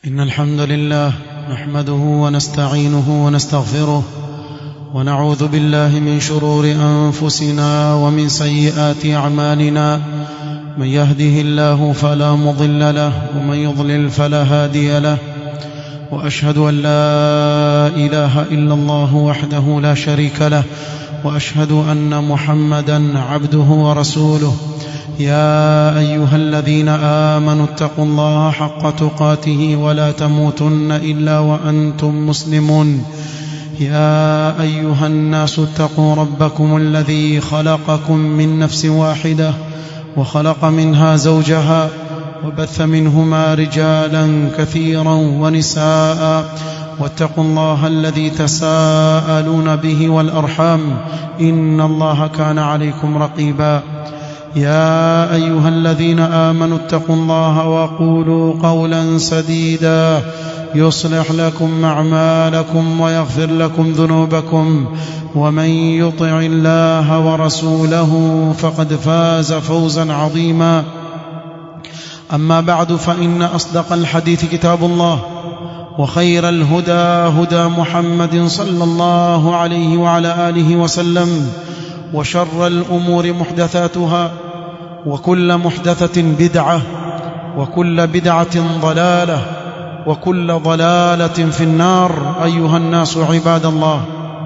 إن الحمد لله نحمده ونستعينه ونستغفره ونعوذ بالله من شرور أنفسنا ومن سيئات أعمالنا من يهده الله فلا مضل له ومن يضلل فلا هادي له وأشهد أن لا إله إلا الله وحده لا شريك له وأشهد أن محمدا عبده ورسوله يا أيها الذين آمنوا اتقوا الله حق تقاته ولا تموتن إلا وأنتم مسلمون يا أيها الناس اتقوا ربكم الذي خلقكم من نفس واحدة وخلق منها زوجها وبث منهما رجالا كثيرا ونساء واتقوا الله الذي تساءلون به والأرحام إن الله كان عليكم رقيبا يا أيها الذين آمنوا اتقوا الله وقولوا قولا سديدا يصلح لكم أعمالكم ويغفر لكم ذنوبكم ومن يطع الله ورسوله فقد فاز فوزا عظيما أما بعد فإن أصدق الحديث كتاب الله وخير الهدى هدى محمد صلى الله عليه وعلى آله وسلم وشر الأمور محدثاتها وكل محدثة بدعة وكل بدعة ضلالة وكل ضلالة في النار أيها الناس عباد الله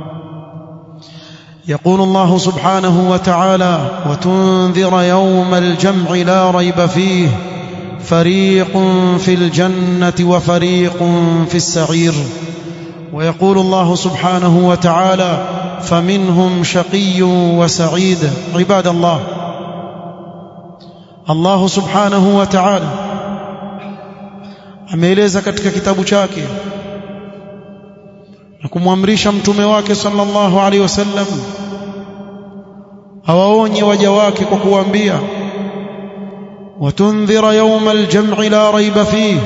يقول الله سبحانه وتعالى وتنذر يوم الجمع لا ريب فيه فريق في الجنة وفريق في السعير ويقول الله سبحانه وتعالى فمنهم شقي وسعيد عباد الله Allah subhanahu wa ta'ala ameeleza katika kitabu chake na kumwamrisha mtume wake sallallahu alaihi wasallam awaonye waja wake kwa kuambia watundhira yawma aljam'i la raiba fihi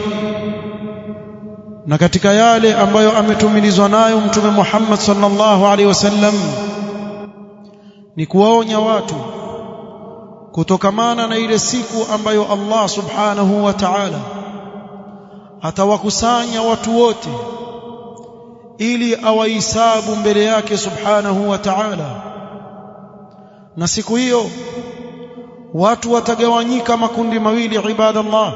na katika yale ambayo ametumilizwa nayo mtume Muhammad sallallahu alaihi wasallam ni kuwaonya watu kutokamana na ile siku ambayo Allah subhanahu wa ta'ala atawakusanya watu wote ili awahisabu mbele yake subhanahu wa ta'ala na siku hiyo watu watagawanyika makundi mawili ibadallah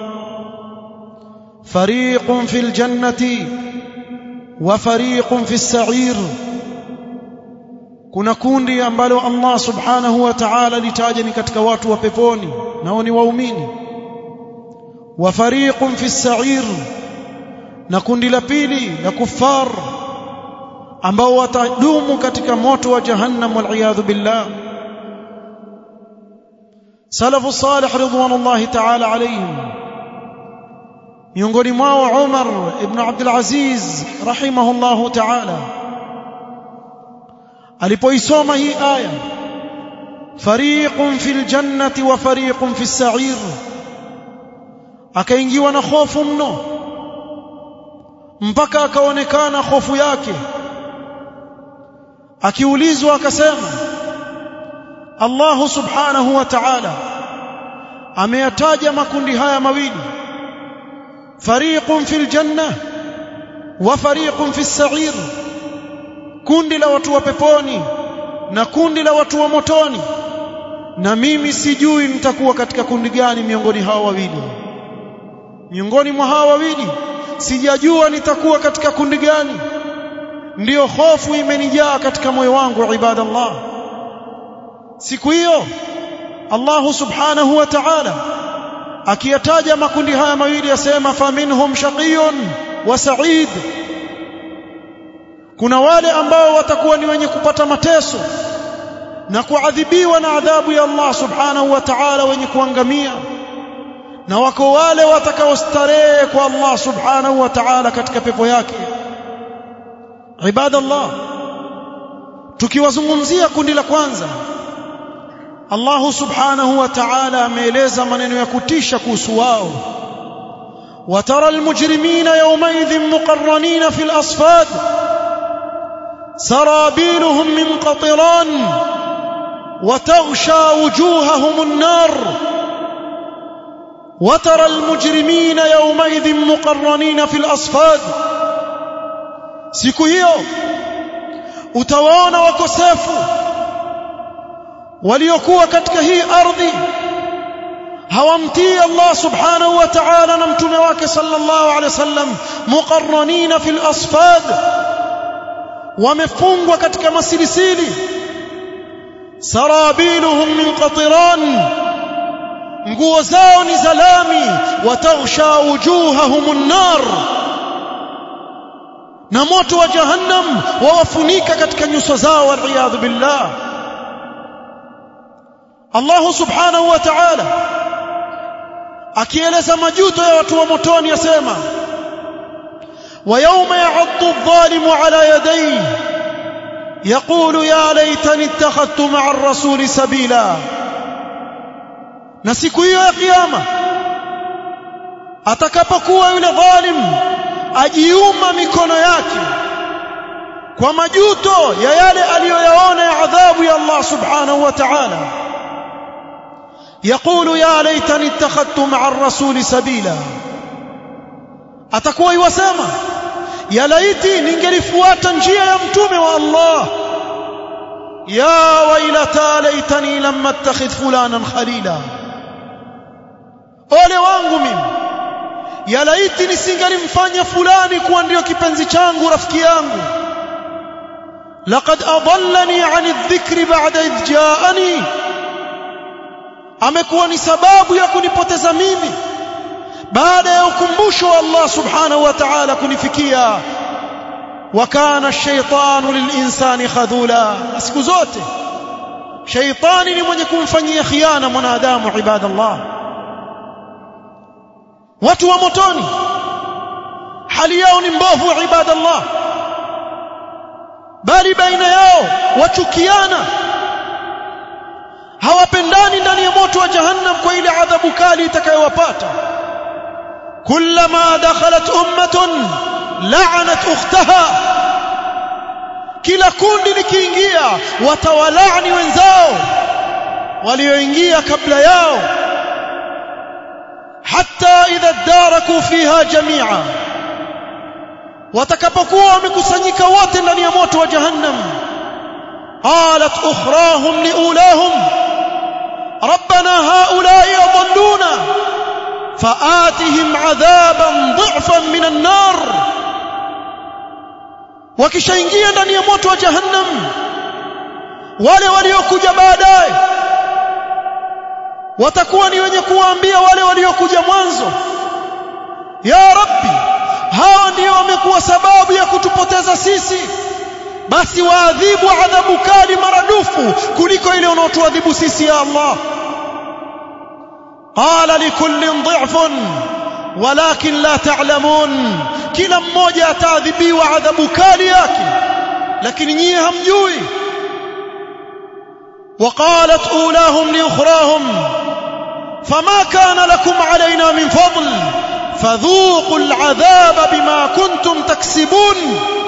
fariqun fil jannati wa fariqun fis sa'ir kuna kundi ambalo Allah subhanahu wa ta'ala litaja ni katika watu wa peponi nao ni waumini wa fariqun fi sa'ir na kundi la pili la kuffar ambao watadumu katika moto wa jahannam wal billah salafu salih ridwanullahi ta'ala alayhim miongoni mwao Umar ibn Abdul Aziz rahimahullahu ta'ala alipoisoma hii aya fariqun fil jannati wa fariqun fis sa'ir akaingiwa na hofu mno mpaka akaonekana hofu yake akiulizwa akasema Allah subhanahu wa ta'ala ameyataja makundi haya mawili fariqun fil janna wa fariqun fis sa'ir kundi la watu wa peponi na kundi la watu wa motoni na mimi sijui nitakuwa katika kundi gani miongoni hawa wawili miongoni mwa hawa wawili sijajua nitakuwa katika kundi gani ndiyo hofu imenijaa katika moyo wangu ibadallah siku hiyo Allah subhanahu wa ta'ala akiyataja makundi haya mawili yasema faminhum shaqiyun wa sa'id kuna wale ambao watakuwa ni wenye kupata mateso na kuadhibiwa na adhabu ya Allah subhanahu wa ta'ala wenye kuangamia na wako wale watakaostarehe kwa Allah subhanahu wa ta'ala katika pepo yake ibadallah tukiwazungumzia kundi la kwanza Allah subhanahu wa ta'ala ameeleza maneno ya kutisha kuhusu wao وترى المجرمين يومئذ مقرنين في الأصفاد سرابيلهم من قطران وتغشى وجوههم النار وترى المجرمين يومئذ مقرنين في الأصفاد siku hiyo utawaona wakosefu waliokuwa katika hii ardhi hawamtii Allah subhanahu wa ta'ala na mtume wake sallallahu alaihi wasallam muqarranina fil asfad wamefungwa katika masilisili sarabiluhum min qatiran nguo zao ni zalami wataghsha wujuhahum an-nar na moto wa jahannam wawafunika katika nyuso zao waliyadhu billah Allah subhanahu wa ta'ala akieleza majuto ya watu wa motoni yasema ويوم يعض الظالم على يديه يقول يا ليتني اتخذت مع الرسول سبيلا na siku hiyo ya kiyama atakapokuwa yule dhalim ajiuma mikono yake kwa majuto ya yale aliyoyaona ya adhabu ya Allah subhanahu wa ta'ala يقول يا ليتني اتخذت مع الرسول سبيلا atakuwa iwasema ya laiti ningelifuata njia ya mtume wa Allah ya wailata laitani lam attakhidh fulanan khalila ole wangu mimi ya laiti nisingalimfanya fulani kuwa ndio kipenzi changu rafiki yangu laqad adallani an adh-dhikri ba'da idh ja'ani amekuwa ni sababu ya kunipoteza mimi baada ya ukumbusho wa Allah subhanahu wa ta'ala kunifikia wa kana ash-shaytanu lil-insani khadhula siku zote shaytani ni mwenye kumfanyia khiana mwanadamu ibadallah watu wa motoni hali yao ni mbovu ibadallah bali baina yao wachukiana hawapendani ndani ya moto wa jahannam kwa ile adhabu kali itakayowapata kullama dakhalat ummatun la'anat ukhtaha kila kundi likiingia watawalaani wenzao walioingia kabla yao hatta idha daraku fiha jami'a watakapokuwa wamekusanyika wote ndani ya moto wa jahannam qalat ukhrahum liulahum ربنا هؤلاء يضلونا فآتهم عذابا ضعفا من النار wakishaingia ndani ya moto wa jahannam wale waliokuja baadaye watakuwa ni wenye kuwaambia wale waliokuja mwanzo ya rabbi hawa ndio wamekuwa sababu ya kutupoteza sisi basi waadhibu adhabu kali maradufu kuliko ile unaotuadhibu sisi ya Allah qala likullin dhifun walakin la ta'lamun kila mmoja ataadhibiwa adhabu kali yake lakini nyie hamjui وقالت أولاهم لأخراهم فما كان لكم علينا من فضل فذوقوا العذاب بما كنتم تكسبون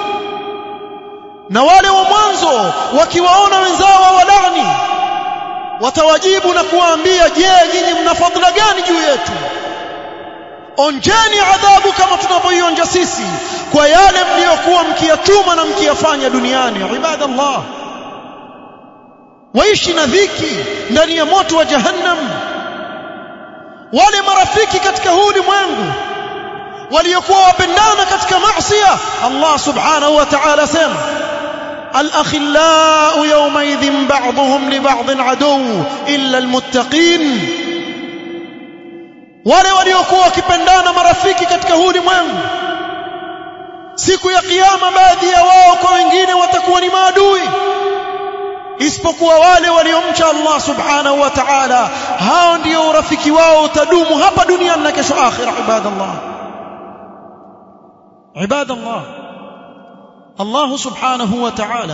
na wale wa mwanzo wakiwaona wenzao walani watawajibu na kuwaambia je nyinyi mna fadhila gani juu yetu onjeni adhabu kama tunavyoionja sisi kwa yale mliokuwa mkiyachuma na mkiyafanya duniani ibadallah waishi na dhiki ndani ya moto wa jahannam wale marafiki katika huu ulimwengu waliokuwa wapendana katika maasiya Allah subhanahu wa ta'ala sema الأخلاء يومئذ بعضهم لبعض عدو إلا المتقين wale waliokuwa wakipendana marafiki katika huu ulimwengu siku ya kiyama baadhi ya wao kwa wengine watakuwa ni maadui isipokuwa wale waliomcha Allah subhanahu wa ta'ala hao ndio urafiki wao utadumu hapa duniani na kesho akhira ibadallah ibadallah Allah subhanahu wa ta'ala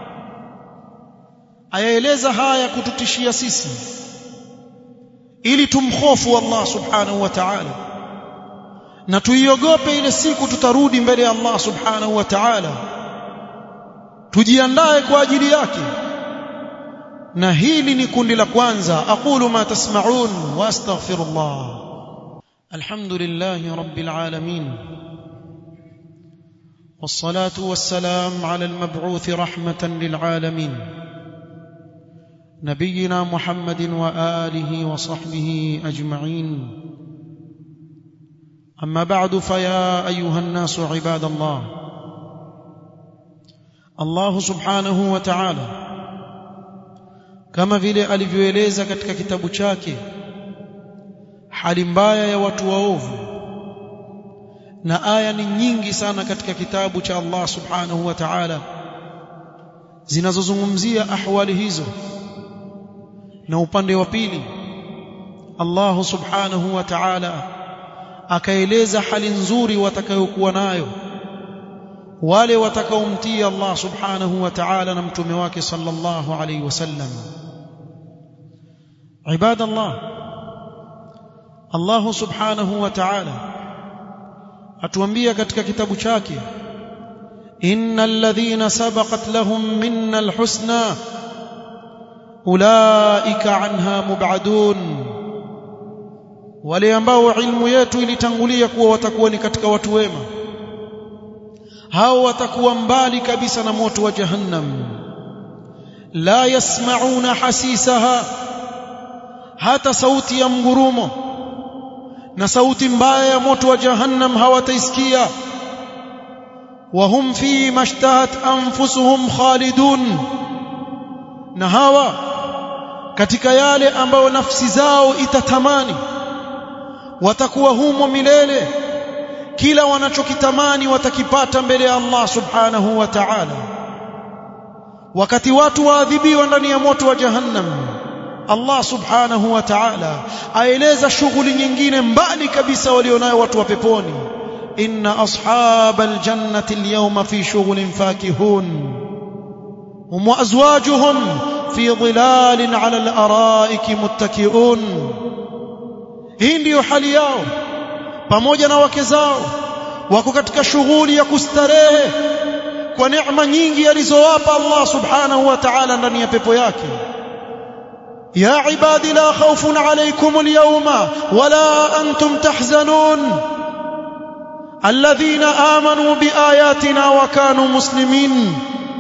ayaeleza haya kututishia sisi ili tumhofu Allah subhanahu wa ta'ala na tuiogope ile siku tutarudi mbele ya Allah subhanahu wa ta'ala tujiandae kwa ajili yake na hili ni kundi la kwanza aqulu ma tasma'un wa astaghfirullah الحمد لله رب العالمين والصلاه والسلام على المبعوث رحمه للعالمين نبينا محمد واله وصحبه اجمعين اما بعد فيا ايها الناس عباد الله الله سبحانه وتعالى kama vile alivyoeleza katika kitabu chake hali mbaya ya watu waovu na aya ni nyingi sana katika kitabu cha Allah subhanahu wa ta'ala zinazozungumzia ahwali hizo na upande wa pili Allah subhanahu wa ta'ala akaeleza hali nzuri watakayokuwa nayo wale watakaomtii Allah subhanahu wa ta'ala na mtume wake sallallahu alayhi wasallam ibada Allah Allah subhanahu wa ta'ala atuambia katika kitabu chake innal ladhina sabaqat lahum minna alhusna ulaika anha mub'adun wale ambao ilmu yetu ilitangulia kuwa watakuwa ni katika watu wema hao watakuwa mbali kabisa na moto wa jahannam la yasmauna hasisaha hata sauti ya mgurumo na sauti mbaya ya moto wa jahannam hawataisikia wahum fi mashtahat anfusuhum khalidun na hawa katika yale ambayo nafsi zao itatamani watakuwa humo milele kila wanachokitamani watakipata mbele ya Allah subhanahu wa ta'ala wakati watu waadhibiwa ndani ya moto wa jahannam Allah subhanahu wa ta'ala aeleza shughuli nyingine mbali kabisa walionayo watu wa peponi inna ashabal jannati alyawma fi shughlin fakihun hum wa azwajuhum fi dhilalin 'ala al-ara'iki muttaki'un hii ndiyo hali yao pamoja na wake zao wako katika shughuli ya kustarehe kwa neema nyingi alizowapa Allah subhanahu wa ta'ala ndani ya pepo yake يا عبادي لا خوف عليكم اليوم ولا أنتم تحزنون الذين آمنوا بآياتنا وكانوا مسلمين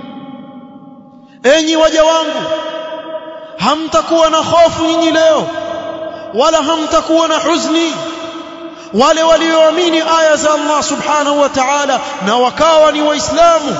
enyi waja wangu hamtakuwa na hofu nyinyi leo wala hamtakuwa na huzuni wale walioamini aya za Allah subhanahu wa ta'ala na wakawa ni waislamu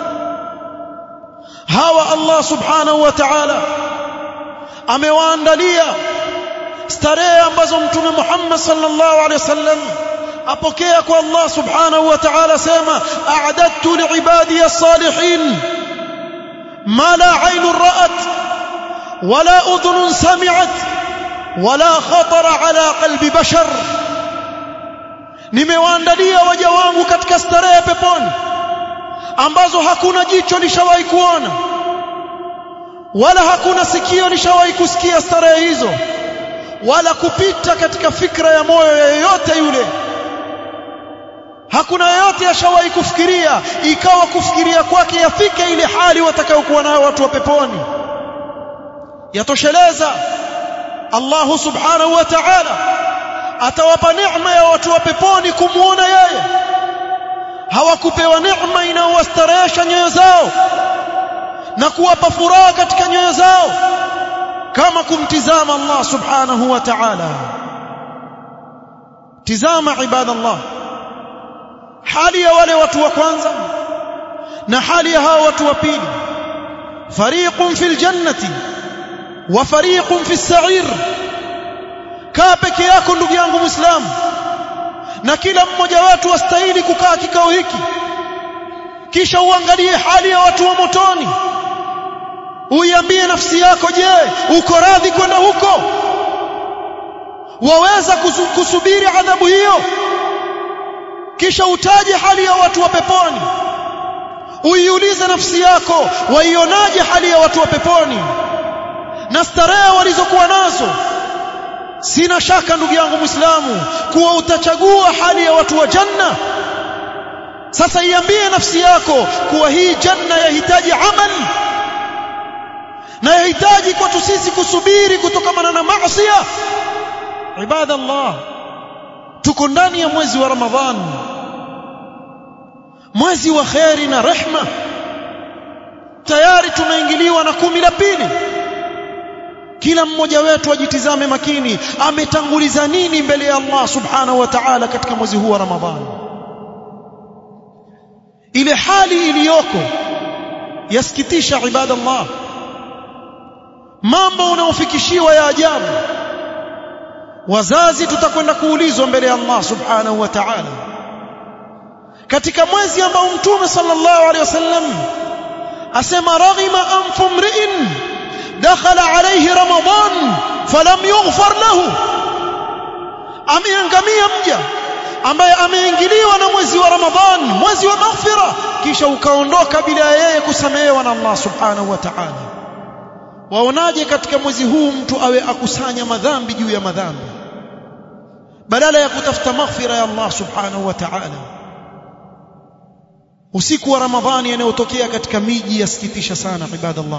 hawa Allah subhanahu wa ta'ala amewaandalia starehe ambazo mtume Muhammad sallallahu alaihi wasallam apokea kwa Allah subhanahu wa ta'ala sema a'adadtu li'ibadi as-salihin ma la 'aynun ra'at wala udhunun sami'at wala khatara 'ala qalbi bashar nimewaandalia waja wangu katika starehe peponi ambazo hakuna jicho lishawahi kuona wala hakuna sikio lishawahi kusikia starehe hizo wala kupita katika fikra ya moyo yeyote yule hakuna yeyote ashawahi kufikiria ikawa kufikiria kwake yafike ile hali watakayokuwa nayo watu wa peponi yatosheleza Allah subhanahu wa ta'ala atawapa neema ya watu wa peponi kumuona yeye hawakupewa neema inayowastarehesha nyoyo zao na kuwapa furaha katika nyoyo zao kama kumtizama Allah subhanahu wa ta'ala tizama ibadallah hali ya wale watu wa kwanza na hali ya hao watu wa pili fariqun fil jannati wa fariqun fis sa'ir kaa peke yako ndugu yangu muislamu na kila mmoja wetu wastahili kukaa kikao hiki kisha uangalie hali ya watu wa motoni uiambie nafsi yako je uko radhi kwenda huko waweza kusubiri adhabu hiyo kisha utaje hali ya watu wa peponi uiulize nafsi yako waionaje hali ya watu wa peponi na starehe walizokuwa nazo sina shaka ndugu yangu muislamu kuwa utachagua hali ya watu wa janna sasa iambie nafsi yako kuwa hii janna yahitaji amali na yahitaji kwetu sisi kusubiri kutokamana na maasi ibadallah tuko ndani ya mwezi wa Ramadhan mwezi wa kheri na rehma tayari tumeingiliwa na kumi la pili kila mmoja wetu ajitizame makini ametanguliza nini mbele ya Allah subhanahu wa ta'ala katika mwezi huu wa Ramadhani ile hali iliyoko yasikitisha ibadallah mambo unaofikishiwa ya ajabu wazazi tutakwenda kuulizwa mbele ya Allah subhanahu wa ta'ala katika mwezi ambao mtume sallallahu alaihi wasallam asema raghima anfu mri'in dakhala alayhi ramadan falam yughfar lahu ameangamia mja ambaye ameingiliwa na mwezi wa ramadhan mwezi wa maghfira kisha ukaondoka bila yeye kusamehewa na Allah subhanahu wa ta'ala waonaje katika mwezi huu mtu awe akusanya madhambi juu ya madhambi badala ya kutafuta maghfira ya Allah subhanahu wa ta'ala usiku wa ramadhani yanayotokea katika miji yasikitisha sana ibadallah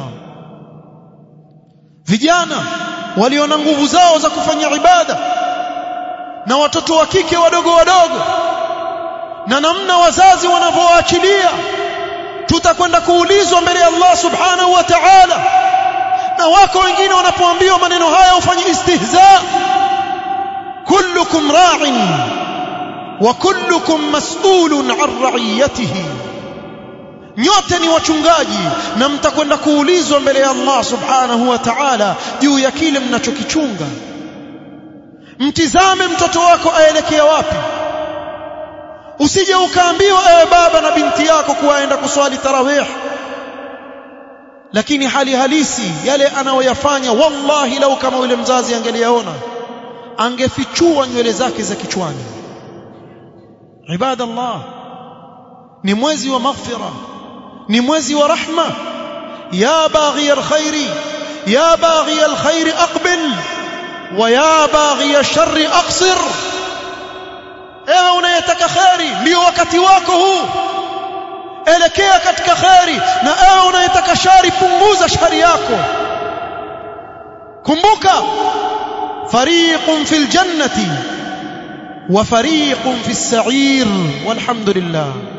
vijana walio na nguvu zao za kufanya ibada na watoto wa kike wadogo wadogo na namna wazazi wanavyoachilia tutakwenda kuulizwa mbele ya Allah subhanahu wa ta'ala na wako wengine wanapoambiwa maneno haya ufanye istihza kullukum ra'in wa kullukum mas'ulun 'an ra'iyatihi nyote ni wachungaji na mtakwenda kuulizwa mbele ya Allah subhanahu wa ta'ala juu ya kile mnachokichunga mtizame mtoto wako aelekea wapi usije ukaambiwa ewe baba na binti yako kuwaenda kuswali tarawih lakini hali halisi yale anayoyafanya wallahi lau kama yule mzazi angeliyaona angefichua nywele zake za kichwani ibadallah ni mwezi wa maghfira ni mwezi wa rahma ya baghi alkhairi ya baghi alkhairi aqbil wa ya baghi alsharri aqsir ewe unayetaka khairi ndio wakati wako huu elekea katika khairi na ewe unayetaka shari punguza shari yako kumbuka fariqun fil jannati wa fariqun fis sa'ir walhamdulillah